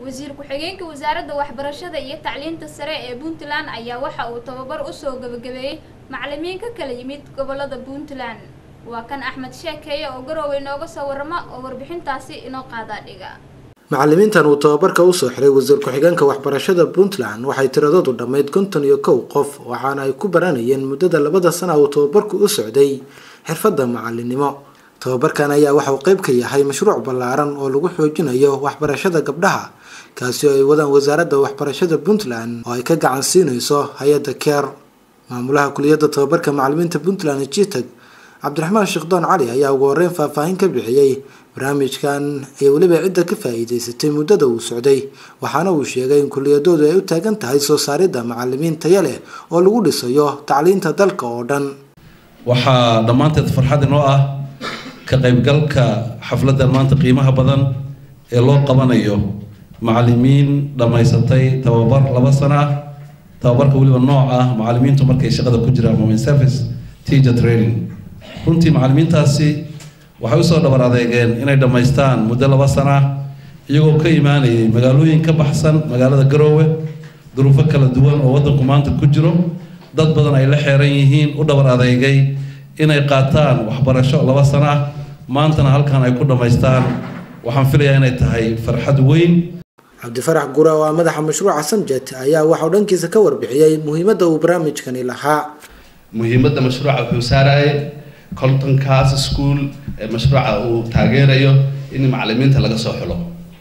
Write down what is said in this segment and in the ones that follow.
wasiir ku-xigeenka wasaaradda waxbarashada iyo tacliinta sare ee puntland ayaa waxa uu tababar usoo gabagabeeyey macalimiin ka kala yimid gobolada puntland waa kan axmed sheekeeye oo garowe inooga soo waramo oo warbixintaasi inoo qaadaa dhiga macalimiintan uu tababarka usoo xiray wasiir ku-xigeenka waxbarashada puntland waxay tiradoodu dhammayd konton iyo kow qof waxaana ay ku baranayeen muddada labada sana uu tababarku u socday xirfadda macalinimo tababarkan ayaa waxa uu qeyb ka yahay mashruuc ballaaran oo lagu xoojinayo waxbarashada gabdhaha kaasi oo ay wadaan wasaaradda waxbarashada puntland oo ay ka gacan siinayso hay-adda keer maamulaha kuliyadda tababarka macalimiinta puntland jitag cabdiraxmaan sheekdoon cali ayaa ugu horeyn faahfaahin ka bixiyey barnaamijkan iyo weliba cidda ka faa-iideysatay muddada uu socday waxaana uu sheegay in kuliyadoodu ay u taagan tahay soo saaridda macalimiin taya leh oo lagu dhisayo tacliinta dalka oo dhan waxaa dhammaanteed farxad inoo ah ka qaybgalka xafladdan maanta qiimaha badan ee loo qabanayo macalimiin dhammaysatay tababar laba sano ah tababarka weliba nooc ah macalimiintu markay shaqada ku jiraan moment service teacher training runtii macalimiintaasi waxay usoo dhabar adeegeen inay dhammaystaan muddo laba sano ah iyagoo ka imaanayay magaalooyin ka baxsan magaalada garoowe duruufo kala duwan oo waddanku maanta ku jiro dad badan ay la xeeran yihiin u dhabar adeegay inay qaataan waxbarasho laba sano ah maantana halkan ay ku dhammaystaan waxaan filayaa inay tahay farxad weyn cabdifarax gura oo ah madaxa mashruuca samjet ayaa waxauu dhankiisa ka warbixiyey muhiimadda uu barnaamijkani lahaa muhiimadda mashruuca wuxuu saarayay coltonkaas school ee mashruuca uu taageerayo in macalimiinta laga soo xulo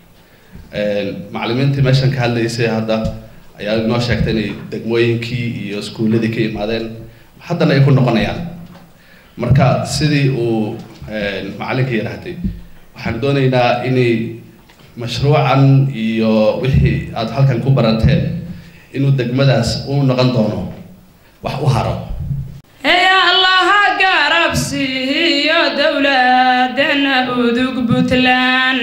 macalimiintii meeshan ka hadlaysay hadda ayaa inoo sheegtay inay degmooyinkii iyo iskuulladii ka imaadeen haddana ay ku noqonayaan marka sidii uu macalinka yidhaahday waxaan doonaynaa inay mashruucan iyo wixii aada halkan ku barateen inuu degmadaas uu noqon doono wax u haro hey allaha garabsiiyo dowladana udug puntland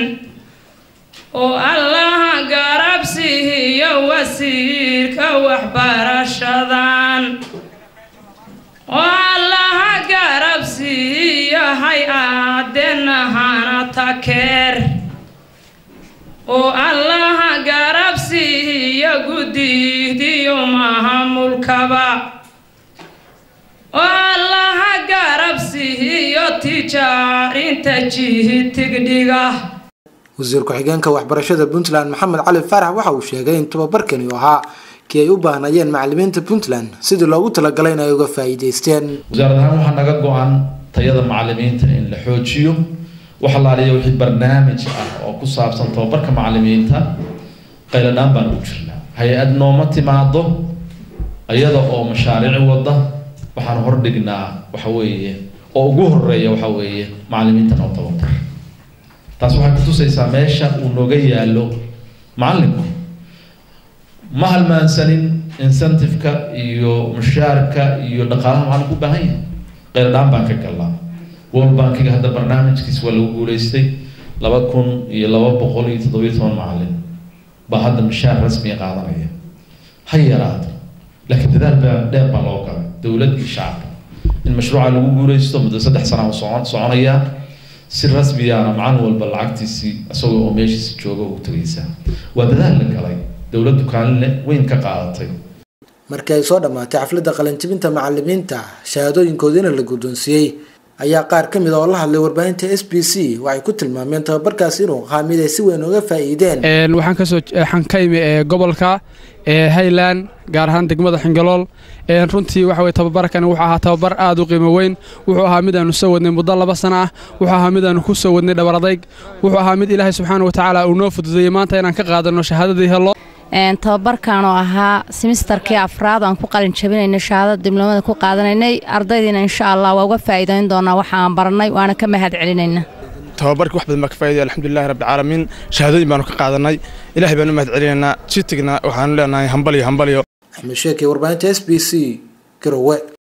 oo allaha garabsiiyo wasiirka waxbarashadan oo allaha garabsiiyo hay-adena hana takeer oo allaha garabsiiyo guddidiyo mahamulkaba oo allaha garabsiiyo tijaarinta jihitigdhiga wasiir ku-xigeenka waxbarashada puntland maxamed cali faarax waxa uu sheegay in tababarkani u ahaa kii ay u baahnayeen macalimiinta puntland sidii loogu talagalay in ay uga faa-iideysteen wasaarad ahaan waxaa naga go-an tayada macalimiinta in la xoojiyo wax alaaliya wixii barnaamij ah oo ku saabsan tababarka macalimiinta qayladhaan baan ugu jirnaa hay-ad nooma timaado iyada oo mashaariic wada waxaan hordhignaa waxa weeye oo ugu horeeya waxa weeye macalimiinta noo tababar taas waxay kutusaysaa meesha uu nooga yaalo macalinku ma halmaansanin incentive-ka iyo mushaarka iyo dhaqaalaha macalinku u baahan yahay qayladhaan baan ka galnaa world bankiga hadda barnaamijkiis waa lagu guuleystay laba kun iyo laba boqol iyo toddobiyo toban macalin baa hadda mushaar rasmiga qaadanaya ha yaraado laakiin dadaal baa dheer baa loo galay dowlad iyo shacabka in mashruuca lagu guuleysto muddo saddex sana u socon soconaya si rasmiyaana macalin walba lacagtiisii isagoo oo meeshiisi jooga u tagaysaa waa dadaal la galay dowladdu kaalin weyn ka qaadatay markii ay soo dhammaatay xafladda qalinjibinta macalimiinta shahaadooyinkoodiina la guddoonsiiyey ayaa qaar ka mid oo la hadlay warbaahinta s b c waxay ku tilmaameen tababarkaasi inuu ahaa mid ay si weyn uga faa'iideen waxaan kasoo waxaan ka imi gobolka highland gaar ahaan degmada xingalool runtii waxa weye tababarkani wuxuu ahaa tababar aad u qiimo weyn wuxuu ahaa mid aanu soo wadnay muddo laba sana ah wuxuu ahaa mid aanu ku soo wadnay dhabar adayg wuxuu ahaa mid ilaahay subxaana wa tacaala uu noo fududeeyey maanta inaan ka qaadano shahaadadii helo tababarkan oo ahaa simisterkii afraad aan ku qalin jabinaynay shahaadada dibloomada ku qaadanaynay ardaydiina insha allah waa uga faa'iidayn doonaa waxa aan baranay waana ka mahad celinayna tababarkii wax badan baa ka faa'iidaya alxamdulillahi rabbi caalamiin shahaadooyin baanu ka qaadanay ilaahay baanu mahad celinaynaa jitigna waxaanu leenahay hambaliyo hambaliyo axmed sheekey warbaahinta s b c garowe